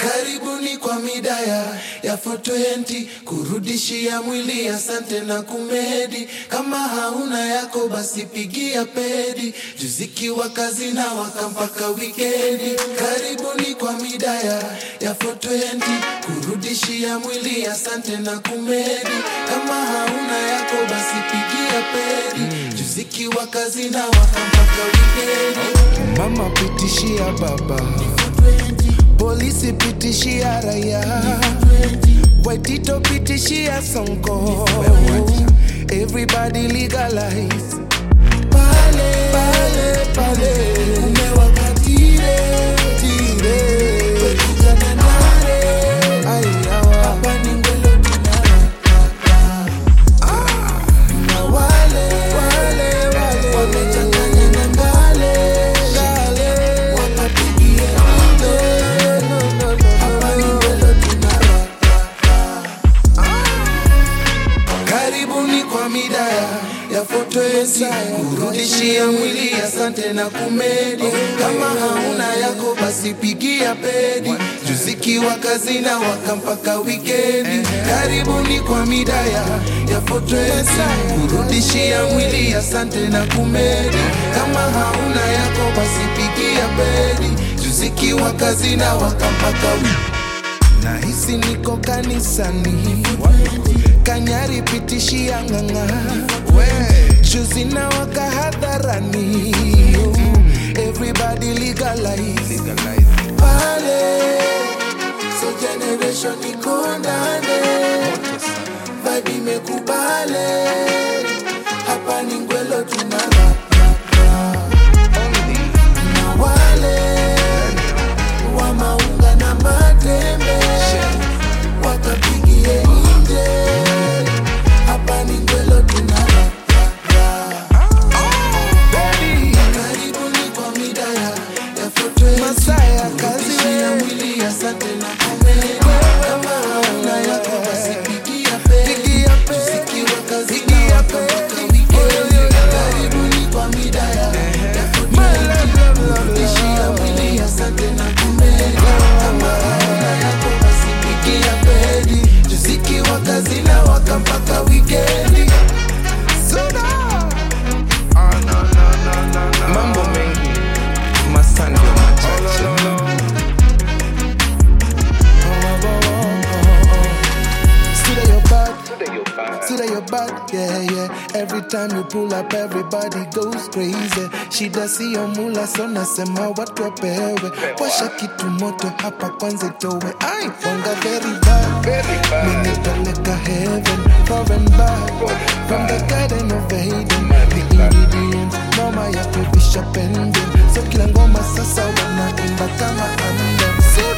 Karibuni kwa midaya ya 420 kurudishia mwili, asante na kumedi. Kama hauna yako basi pigia pedi, juzikiwa kazi na waka mpaka wikendi. Karibuni kwa midaya ya 420 kurudishia mwili, asante na kumedi. Kama hauna yako basi pigia pedi, juzikiwa kazi na waka mpaka wikendi. Mama pitishia baba, polisi pitishia raia, Waitito pitishia Sonko, everybody legalize pale pale pale, umewakatire tire, wekijana nare, ayawa hapa ni ngwelo tunara na wale wale wale wamechanganya na ngale ngale, wakapigia ngale, hapa ni ngwelo tunara Karibuni kwa midaya ya fotoesi kurudishia mwili, asante na kumedi. Kama hauna yako basi pigia pedi, juzikiwa kazi na waka mpaka wikendi. Karibuni kwa midaya ya fotoesi kurudishia mwili, asante na kumedi. Kama hauna yako basi pigia pedi, juzikiwa kazi na waka mpaka wikendi. Nahisi niko kanisani, kanyari pitishia ng'ang'a, juzi na waka hadharani, everybody legalize pale, So generation iko ndani, vibe imekubale, hapa ni ngwelo tunara na wale wa maunga na matembe wakapigie nje, hapa ni ngwelo tunara Karibuni kwa midaya ya foto Masaya kazi Kurudishia we. mwili asante na kumedi Kama hauna yako basi pigia pedi Pigia pedi. Tusikiwa kazi Pigia na waka mpaka pedi. wikendi Karibuni kwa midaya ya foto My love, love, love, Kurudishia love. mwili asante na kumedi Kama hauna yako basi pigia pedi Tusikiwa kazi na waka mpaka wikendi Suda. Mambo mengi masandi machache Suda your bad, Suda your bad, yeah, yeah. Every time you pull up, everybody goes crazy. Shida siyo mula, so nasema watu wapewe. Washa kitu moto hapa kwanza itowe. Ai, wanga very bad, menipeleka heaven, foreign bad. From the garden of Eden, the ingredients noma ya kuvisha pending. So kila ngoma sasa wanaimba kama anthem. So